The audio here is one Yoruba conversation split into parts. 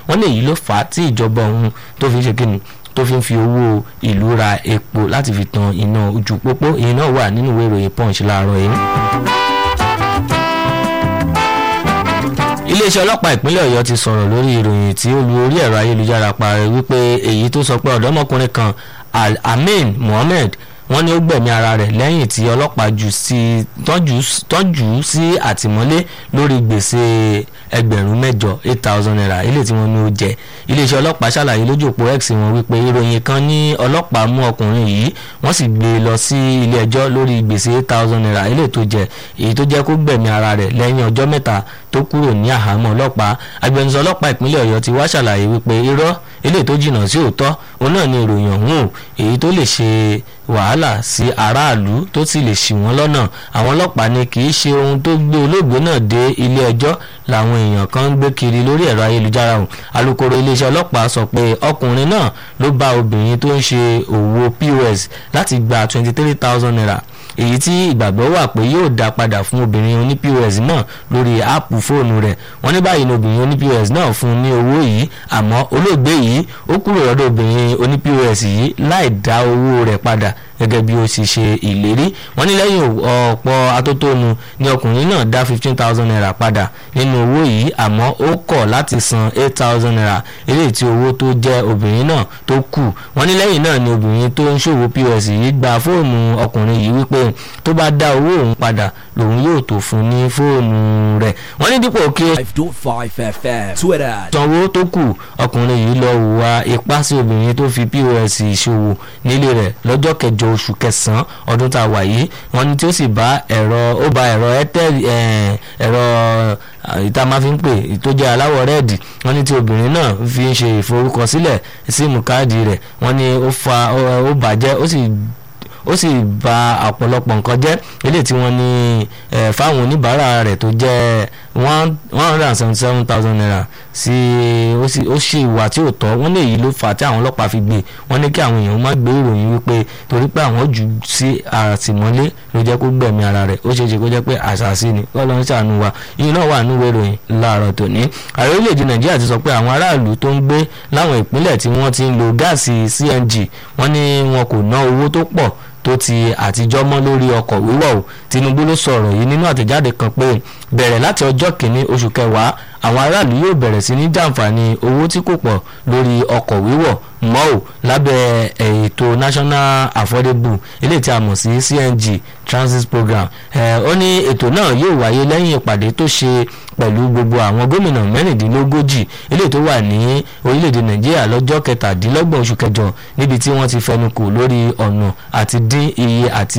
wọ́n ní èyí ló fà á tí ìjọba ọ̀hún tó fi ń ṣe kíni tó fi ń fi owó ìlú ra epo láti fi tan iná ojú pópó èyí náà wà nínú ìwé ìròyìn punch láàárọ̀ yìí. iléeṣẹ́ ọlọ́pàá ìpínlẹ̀ ọ̀yọ́ ti sọ̀rọ̀ lórí ìròyìn tí ó lu orí ẹ̀rọ ayélujára parẹ́ wípé èyí tó sọ pé ọ̀dọ́mọkùnrin kan amin mohammed wọ́n ní ó gbẹ̀mí ara rẹ̀ lẹ́yìn tí ọlọ́pàá jù sí tọ́jú sí àtìmọ́lé lórí gbèsè ẹgbẹ̀rún mẹ́jọ eight thousand naira ilé tí wọ́n ní ó jẹ iléeṣẹ́ ọlọ́pàá ṣàlàyé lójú òpó x wọn wípé ìròyìn kan ní ọlọ́pàá mú ọkùnrin yìí wọ́n sì gbé e lọ sí ilé ẹjọ́ lórí gbèsè eight thousand naira ilé tó jẹ èyí tó jẹ́ kó gbẹ̀mí ara rẹ̀ lẹ́yìn ọjọ́ mẹ́ta tó kúrò ní àhámọ́ ọlọ́pàá agbẹnusọ ọlọ́pàá ìpínlẹ̀ ọ̀yọ́ ti wá ṣàlàyé wípé irọ́ ilé tó jìnnà sí òótọ́ òun náà ni ìròyìn ọ̀hún èyí tó lè ṣe wàhálà sí aráàlú tó sì lè ṣì wọ́n lọ́nà àwọn ọlọ́pàá ní kì í ṣe ohun tó gbé olóògbé náà dé ilé ẹjọ́ làwọn èèyàn kan ń gbé kiri lórí ẹ̀rọ ayélujára ọ̀hún alūkkóró iléeṣẹ́ ọlọ́pàá sọ pé ọkùnrin náà ló bá obìnrin tó ń ṣe òwò pos láti gba twenty three thousand naira èyí tí ìgbàgbọ́ wà pé yóò dá padà fún obìnrin oní pos náà lórí áàpù fóònù rẹ̀ wọ́n ní báyìí ni obìnrin oní pos náà fún un ní owó yìí àmọ́ olóògbé yìí ó kúrò lọ́dọ̀ obìnrin oní pos yìí láì dá owó rẹ̀ padà gẹ́gẹ́ bí ó sì ṣe ìlérí wọ́n ní lẹ́yìn ọ̀pọ̀ atótónu ni ọkùnrin náà dá fifteen thousand naira padà nínú owó yìí àmọ́ ó kọ̀ láti san eight thousand naira eléyìí tí owó tó jẹ́ obìnrin náà tó kù wọ́n ní lẹ́yìn náà ni obìnrin tó ń ṣòwò pos yìí gba fóònù ọkùnrin yìí wípé tó bá dá owó òun padà lòun yóò tó fún ní fóònù rẹ̀ wọ́n ní dípò kí ó 5.5 FM Twitter sanwó tó kù ọkùnrin yìí lọ hùwà ipá sí obìnrin tó fi pos ìṣòwò nílé rẹ̀ lọ́jọ́ kẹjọ oṣù kẹsàn-án ọdún tá a wà yìí wọ́n ní tí ó sì bá ẹ̀rọ ó ba ẹ̀rọ airtel ẹ̀rọ ìta máa fi ń pè tó jẹ́ aláwọ̀ rẹ́ẹ̀dì wọ́n ní tí obìnrin náà fi ń ṣe ìforúkọsílẹ̀ síìmù káàdì rẹ̀ wọ́n ní ó fa ó bàjẹ́ ó sì ó sì ba ọ̀pọ̀lọpọ̀ nǹkan jẹ́ eléyìí tí wọ́n ní fáwọn oníbàárà rẹ̀ tó jẹ́ one hundred and seventy seven thousand naira sí ó sì ó ṣe ìwà tí ò tọ́ wọ́n lè yí ló fà á tí àwọn ọlọ́pàá fi gbé wọ́n ní kí àwọn èèyàn má gbé ìròyìn wípé torí pé àwọn jù sí àtìmọ́lé ló jẹ́ kó gbẹ̀mí ara rẹ̀ ó ṣeé ṣe kó jẹ́ pé àṣàṣì ni kọ́ ló ń ṣàánú wa yìí náà wà nínú ìròyìn láàárọ̀ tòní ààrẹ orílẹ̀-èdè nàìjíríà ti sọ pé àwọn aráàlú tó ń gbé láwọn ìpínlẹ̀ tí wọ́n ti ń lo gáàsì cng wọ́n ní wọn kò ná owó tó pọ̀ tó ti àtijọ́ mọ́ lórí ọkọ̀ wíwọ̀ o Tinubu ló sọ̀rọ̀ yìí nínú àtẹ̀jáde kan pé bẹ̀rẹ̀ láti ọjọ́ kìíní oṣù kẹwàá àwọn aráàlú yóò bẹ̀rẹ̀ sí ní jàǹfààní owó tí kò pọ̀ lórí ọkọ̀ wíwọ̀ mọ́ ò lábẹ́ ètò national affordable eléyìí tí a mọ̀ sí CNG transit program ó ní ètò náà yóò wáyé lẹ́yìn ìpàdé tó ṣe pẹ̀lú gbogbo àwọn gómìnà mẹ́rìndínlógójì eléyìí tó wà ní orílẹ̀-èdè nàìjíríà lọ́jọ́ kẹtàdínlọ́gbọ̀n oṣù kẹjọ níbi tí wọ́n ti fẹnu kò lórí ọ̀nà àti dín iye àti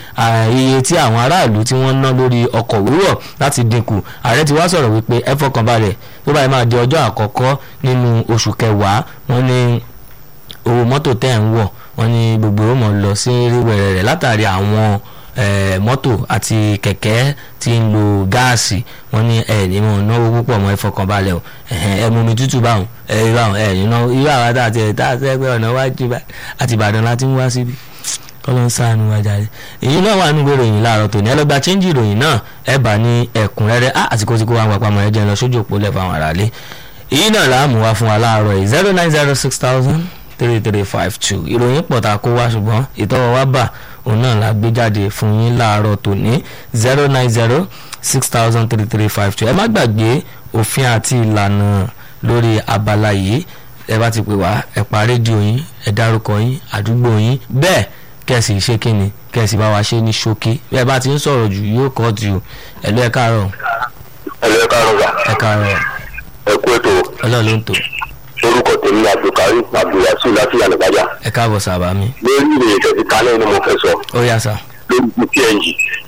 iye tí àwọn aráàlú tí wọ́n ná lórí ọkọ̀ wíwọ̀ láti dínkù ààrẹ ti wá sọ̀rọ̀ wípé ẹ fọkànbalẹ̀ tó báyìí máa di ọjọ́ àkọ́kọ́ nínú oṣù kẹwàá wọ́n ní owó mọ́tò tẹ́ ń wọ̀ wọ́n ní gbogbo ó mọ̀ lọ sí ríwẹ̀rẹ̀ rẹ̀ látàrí àwọn mọ́tò àti kẹ̀kẹ́ tí ń lo gáàsì wọ́n ní ẹ̀ ní mọ̀ náwó púpọ̀ mọ́ ìfọkànbalẹ̀ o ẹ̀ mú mi tútù báwọn ẹ̀ báwọn ẹ̀ nínú irú àwọn àti ẹ̀ tá a sẹ́ pé ọ̀nà wájú àti Ìbàdàn láti ń wá síbi kọ́lọ́ ń sáànù wájà rẹ̀ èyí náà wà nínú ìròyìn láàárọ̀ tòní ẹ lọ gba chẹ́ńjì ìròyìn náà ẹ bá ní ẹ̀kúnrẹ́rẹ́ á àsìkò tí kò wá ń papamọ́ ẹ jẹ́ lọ sójú òpó lẹ̀ fáwọn aráalé èyí náà là á mú wá fún wa láàárọ̀ yìí zero nine zero six thousand three three five two ìròyìn pọ̀ tá a kó wá ṣùgbọ́n ìtọ́wọ́ wá bà òun náà la gbé jáde fún yín láàárọ̀ tòní zero nine zero six thousand three three five two ẹ má gbàgbé òfin àti ìlànà lórí abala yìí ẹ bá ti pè wá ẹ pa rédíò yín ẹ dárúkọ yín àdúgbò yín bẹ́ẹ̀ kẹ̀sì ṣé kínni kẹ̀sì bá wa ṣe ní ṣókí bí ẹ bá ti ń sọ̀rọ̀ jù yóò kọ́ ju ẹ̀lú ẹ káàárọ̀ ẹlẹ́ ẹ káàárọ̀ gbà ẹ káàárọ̀ ẹ kú ètò ọlọ́run ló ń tò orúkọ tèmi ni abdulkari abdulwasi láti yànnàbájà ẹ káàbọ̀ sábà mi lórí ìròyìn tẹ̀sí kálẹ̀ ni mo fẹ́ sọ ó yá sá. lórí ti png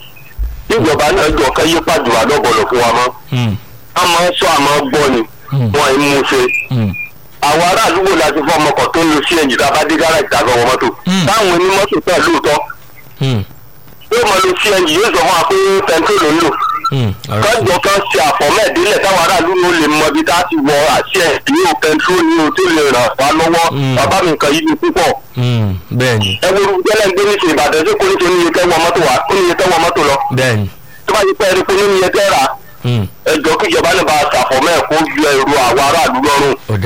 ìjọba náà jọ ká yí pàdùwà lọ́bọ̀lọ̀ fún wa mọ́ a máa ń sọ àmọ́ gbọ́ ni wọn ì mú ṣe àwọn ará àdúgbò láti fọ ọmọ kan tó ń lo cng tá a bá dé gáràjì tàbí ọmọ mọ́tò táwọn onímọ́tò tẹ̀ lóòótọ́ yóò máa lo cng yóò sọ fún wa pé pẹntrol ló ń lò kọ́jọ kan ṣe àfọ̀mẹ́ẹ̀dínlẹ̀ táwọn aráàlú ló lè mọ ibi tá a ti wọ àṣẹ ní o pẹntrol ní o tó lè ràn wá lọ́wọ́ bàbá mi nǹkan yìí ni púpọ̀. bẹ́ẹ̀ni ẹ wo gbẹ́lẹ́ ń gbé ní ṣe ìbàdàn ṣé kò ní ṣe oníye tẹ́wọ́ mọ́tò wá oníye tẹ́wọ́ mọ́tò lọ. bẹ́ẹ̀ni. tó bá yẹ pé ẹni pé oníye tẹ́ rà ẹ jọ kíjọba náà bá a ṣàfọ̀mẹ́ẹ̀ kó ju ẹrù àwọn aráàlú lọ́rùn.